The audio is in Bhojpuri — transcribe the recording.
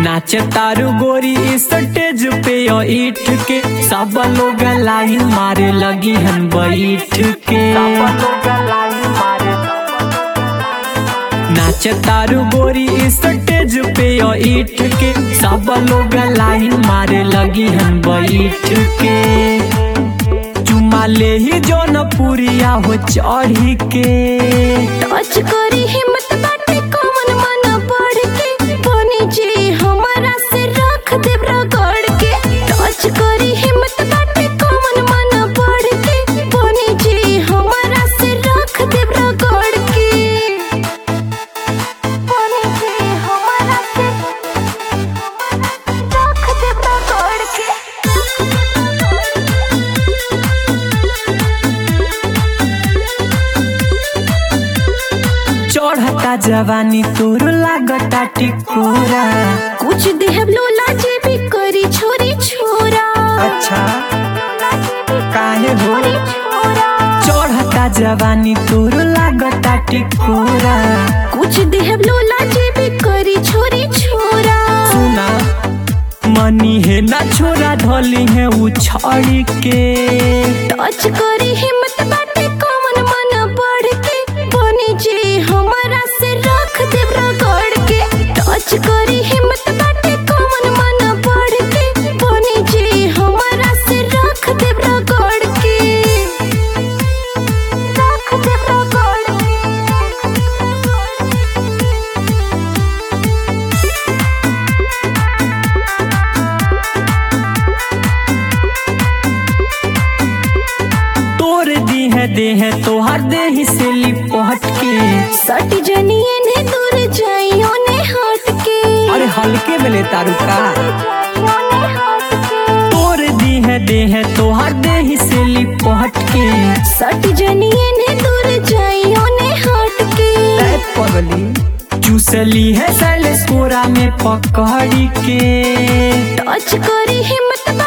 नाचे तारू गोरी स्टेज पे ओ ईट के सब लोग लाइन मारे लगी हन बैठ के नाचे तारू गोरी स्टेज पे ओ ईट के सब लोग लाइन मारे लगी हन बैठ के चुमा ले ही जौन पुरिया हो चढ़ी के टच करी हिम्मत बाटे कौन मन बढ़ के बनी जी हमारा से रख दे रगड़ के टच करी हिम्मत बाटे कौन मन बढ़ के बनी जी हमारा से रख दे रगड़ के बनी जी हमारा से रख दे रगड़ के चढ़ता जवानी तोर लागता टिकोरा कुछ देहब लोला जे भी करी छोरी छोरा अच्छा काहे हो छोरी छोरा चढ़ता जवानी तोर लागता टिकोरा कुछ देहब लोला जे भी करी छोरी छोरा सुना मनी है ना छोरा धोली है उछाड़ी के टच करी हिम्मत बाटे कौन मन बढ़ के बनी जी हमारा से रख दे रगड़ के टच करी हिम्मत बाटे कौन मन बढ़ के बनी जी हमारा से रख दे रगड़ के रख दे रगड़ के तोर दी है दे है तोहर दे ही से लिपट के सट जनिए ने दूर जाइयो ने हट के अरे हल्के में ले तारू का जाइयो ने हट के तोर दी है दे है तोहर दे ही से लिपट के सट जनिए ने दूर जाइयो ने हट के ए पगली चूसली है सैलेस कोरा में पकड़ी के टच करी हिम्मत